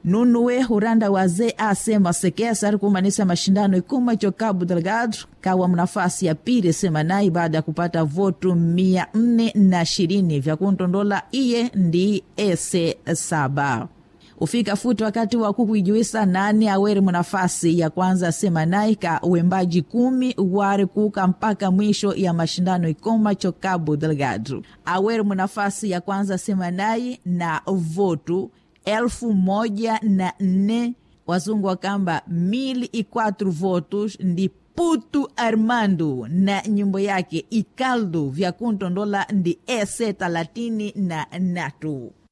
nunuwe huranda waze asema sekesa ari kumanisa mashindano ikuma cho Cabo Delgado kawa mnafasi ya pili semanai baada ya kupata votu mia nne na ishirini vya kuntondola iye ndi ese saba ufika futi wakati wa kukuijuisa nani aweri mnafasi ya kwanza semanai ka uembaji kumi wari kuka mpaka mwisho ya mashindano ikoma cho Cabo Delgado aweri mnafasi ya kwanza semanai na votu elfu moja na nne wazungu wakamba mili i quatro votos ndi Putu Armando na nyimbo yake Ikaldo vya kuntondola ndi ese talatini na natu